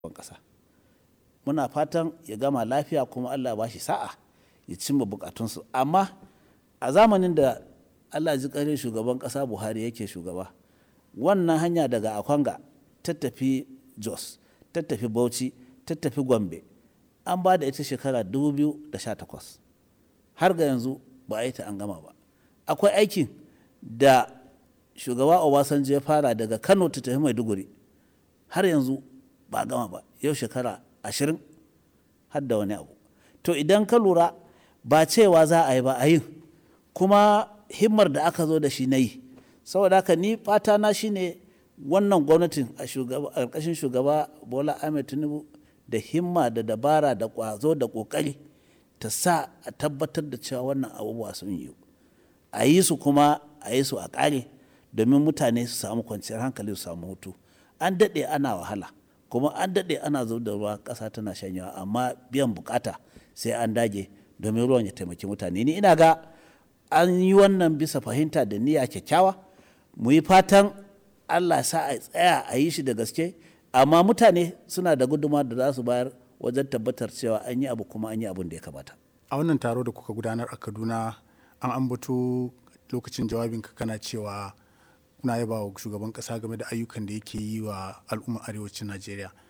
ƙasa muna fatan ya gama lafiya kuma allah ba shi sa'a ya cimma bukatunsu amma a zamanin da allah ji ƙarin shugaban ƙasa buhari yake shugaba wannan hanya daga akwanga ta tafi jos ta tafi bauchi ta tafi gombe an ba da ita shekara 2018 har ga yanzu ba a yi ta an gama ba akwai aikin da shugaba obasanjo ya fara daga kano ta tafi maiduguri har yanzu ba a gama ba yau shekara ashirin har da wani abu to idan ka lura ba cewa za a yi ba a yin kuma himmar da aka zo da shi na yi saboda haka ni fata na shine wannan gwamnatin a ƙarƙashin shugaba bola ahmed tinubu da himma da dabara da ƙwazo da ƙoƙari ta sa a tabbatar da cewa wannan abubuwa sun yi a yi su kuma a yi su a ƙare domin mutane su samu kwanciyar hankali su samu hutu an daɗe ana wahala kuma an daɗe ana zub da ruwa ƙasa tana shanyawa amma biyan bukata sai an dage domin ruwan ya taimaki mutane ni ina ga an yi wannan bisa fahimta da niyya kyakkyawa mu yi fatan allah sa a tsaya a yi shi da gaske amma mutane suna da guduma da za su bayar wajen tabbatar cewa an yi abu kuma an yi abin da ya kamata a wannan taro da kuka gudanar a kaduna an ambato lokacin jawabinka kana cewa kuna yaba wa shugaban kasa game da ayyukan da yake yi wa al'ummar arewacin najeriya